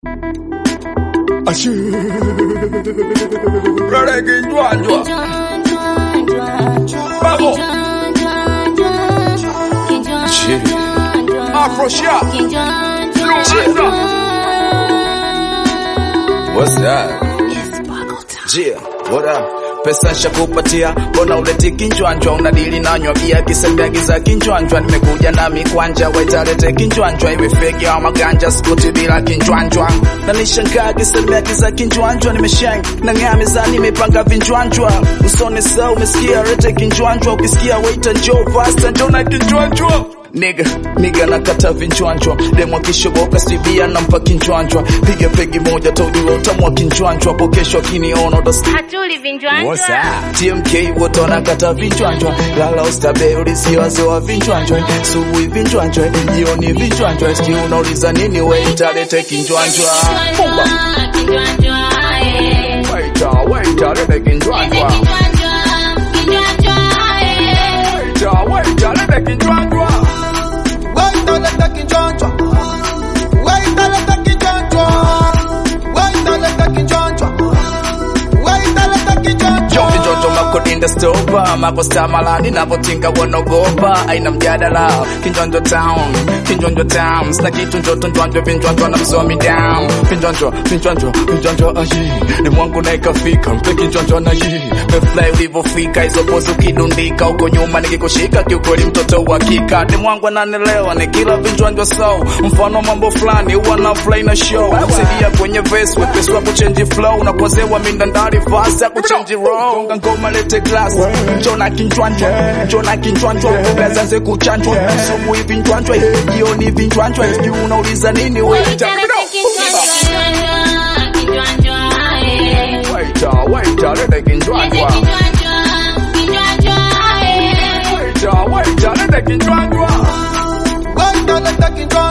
Brother kinjwanjwa Bravo Afro Shop What's that? Yeah, what up? Pesa shakupatia, mbona uleti kinjwanjwa? Unadili nanywa bia kisembeagiza kinjwanjwa. Nimekuja na mikwanja, waitalete kinjwanjwa, iwe fegi au maganja, sikuti bila kinjwanjwa. Na nishangaa kisembeagiza kinjwanjwa, nimeshang na ng'aa mezani, nimepanga vinjwanjwa. Usone saa umesikia, lete kinjwanjwa. Ukisikia waita njoo pasta, njoo na kinjwanjwa. Nigga, nigga nakata vinjwanjwa demo akishoboka sibia nampa kinjwanjwa piga pegi moja taujua utamwa kinjwanjwa hapo kesho akiniona utasikia Hatuli vinjwanjwa. TMK wote wanakata vinjwanjwa lala ustabe ulisiwaze wa vinjwanjwa subuhi vinjwanjwa jioni vinjwanjwa siki unauliza nini we italete kinjwanjwa Pumba. Kinjwanjwa, eh. Waita, waita, lete kinjwanjwa Kinjwanjwa, kinjwanjwa, eh. Waita, waita, lete kinjwanjwa Waitaleta kinchonchwa. Waitaleta kinchonchwa. Waitaleta kinchonchwa. Waitaleta kinchonchwa. Yo kijoto makodinda stopa makosta malani napotinga wanogopa aina mjadala kinjonjo town kinjonjo town sina kitu njoto njonjo vinjonjo na msomi down vinjonjo vinjonjo vinjonjo ayi ni mwangu na ikafika mpe kinjonjo na yi mefly ulivyofika hizo pozi ukidundika huko nyuma nikikushika kiukweli mtoto uhakika ni mwangu ananelewa ni kila vinjonjo so mfano mambo fulani huwa na fly na show namsaidia kwenye verse wepesi wa kuchange flow unakozewa mindandari fast ya kuchange roll gonga ngoma lete class njona kinjwanjwa njona kinjwanjwa bezanze kuchanjwa subuhi vinjwanjwa jioni vinjwanjwa sijui unauliza nini wewe Waitalete kinjwanjwa, kinjwanjwa, eh. waita waita lete Lete kinjwanjwa kinjwanjwa, kinjwanjwa, eh. waita waita lete kinjwanjwa Waitaleta kinchonchwa.